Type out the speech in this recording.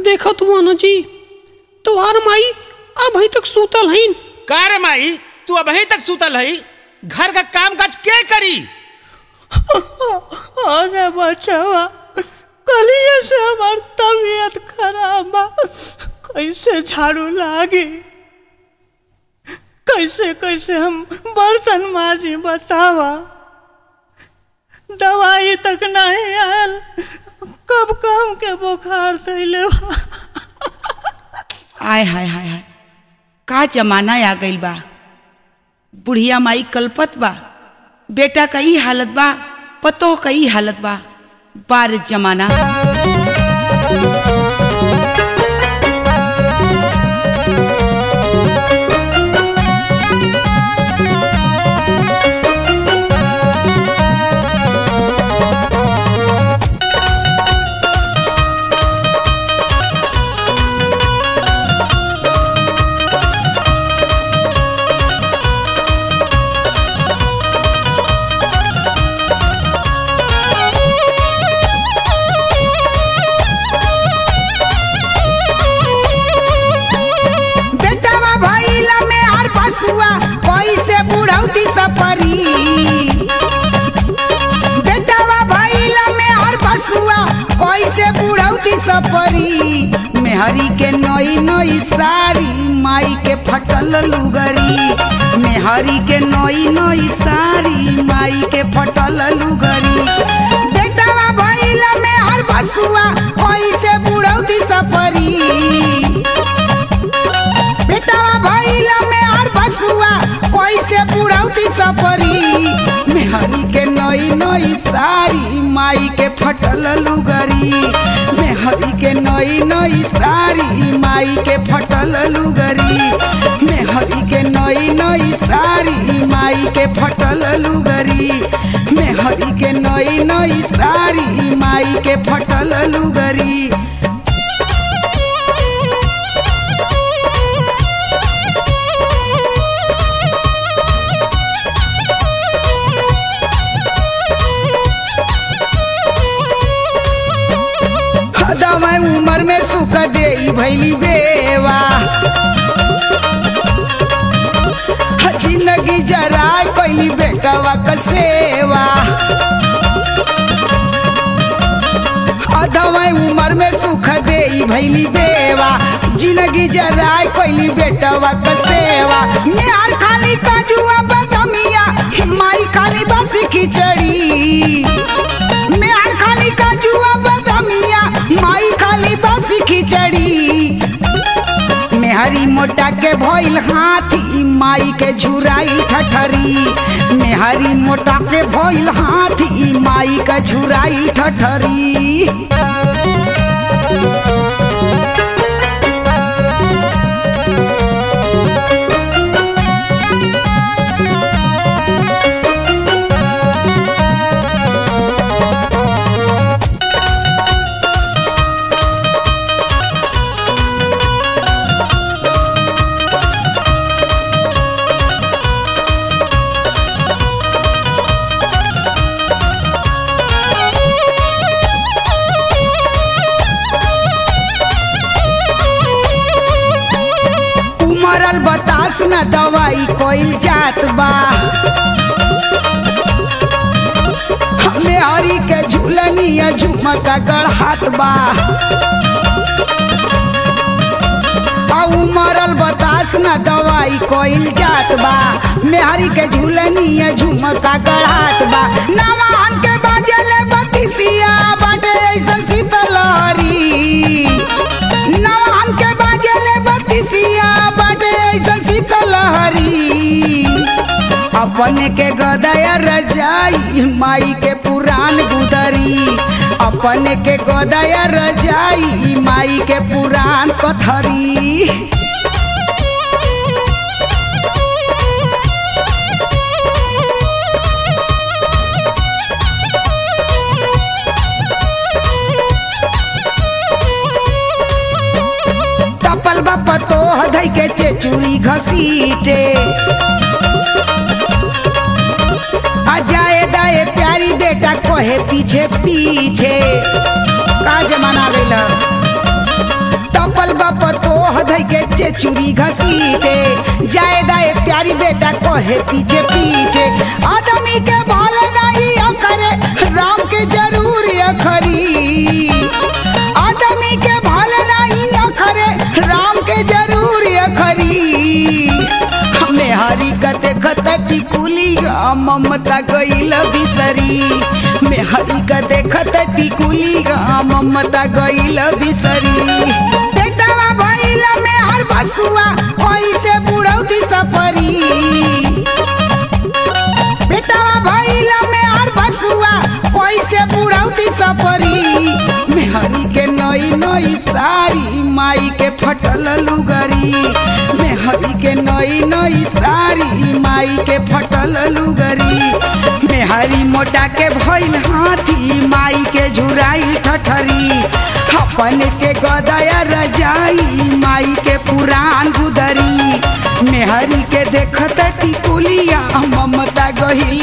देखत हुआ ना जी तोहार माई अब अभी तक सूतल हईन का रे माई तू अभी तक सुतल है घर का काम काज के करी अरे बचावा कलिए से हमार तबीयत खराब बा कैसे झाड़ू लागी कैसे कैसे हम बर्तन माजी बतावा दवाई तक नहीं आयल कब काम के बुखार दैले बा आय हाय हाय हाय का जमाना आ गइल बा बुढ़िया माई कल्पत बा बेटा का ई हालत बा पतो का ई हालत बा बार जमाना बेटावा भइला में हर बसुआ कैसे बुढ़ौती सपरी बेटावा भइला में हर बसुआ कैसे बुढ़ौती सपरी मेहरी के नई नई साड़ी माई के फटल लुगरी मेहरी के नई नई साड़ी माई के फटल लुगरी बेटावा भइला में हर बसुआ कैसे बुढ़ौती सपरी बेटावा भइला में हर बसुआ कैसे बुढ़ौती सपरी मेहरी के नई नई साड़ी माई के फटल लुगरी मेहरी के नई नई साड़ी माई के फटल लुगरी मेहरी के नई नई साड़ी माई के फटल लुगरी मेहरी के नई नई साड़ी माई के फटल लुगरी दवाई उम्र में सुख दे भैली बेवा जिंदगी जरा कैली बेटवा क सेवा दवाई उम्र में सुख दे भैली बेवा जिंदगी जरा कैली बेटवा क सेवा मेहर खाली काजुआ बदमिया माई खाली बस खिचड़ी मेहर खाली काजुआ बदमिया माई खाली बस खिचड़ी मेहरी मोटा के भइल हाथी माई के झुराई ठठरी मेहरी मोटा के भइल हाथी माई के झुराई ठठरी उमरल बतास न दवाई कोई जात बा हमें हरी के झूलनिया झुमका गढ़ात बा आ उमरल बतास न दवाई कोइल जात बा मेहरी के झूलनिया झुमका गढ़ात बा नवान के बाजले बतिसिया बाटे ऐसन शीतलहरी नवान के बाजले बतिसिया बाटे ऐसन शीतलहरी अपने के गदया रजाई माई के पुराण गुदरी अपने के गदया रजाई माई के पुराण कथरी टपल बप तो धई के चेचुरी घसीटे आ जाए दाए प्यारी बेटा कोहे पीछे पीछे का जमाना गइल बाप तो धई के चेचुरी घसीटे जाए दाए प्यारी बेटा कहे पीछे पीछे आदमी के भाल नहीं अखरे राम के जरूर अखरी आदमी के भाल नहीं अखरे राम के जरूर अखरी हमें हरी कते खत टिकुली ममता गईल बिसरी में हरी कते खत टिकुली ममता गईल बिसरी बेटावा भइल में हर बसुआ ओइसे बुढ़ौती सफरी बेटावा भइल में हर बसुआ ओइसे बुढ़ौती सफरी मेहरी के नई नई साड़ी माई के फटल लुगरी मेहरी के नई नई साड़ी माई के फटल लुगरी मेहरी मोटा के भइल हाथी माई के झुराई ठठरी अपन के गदया रजाई माई के पुरान गुदरी मेहरी के देखत टिकुलिया ममता गहिल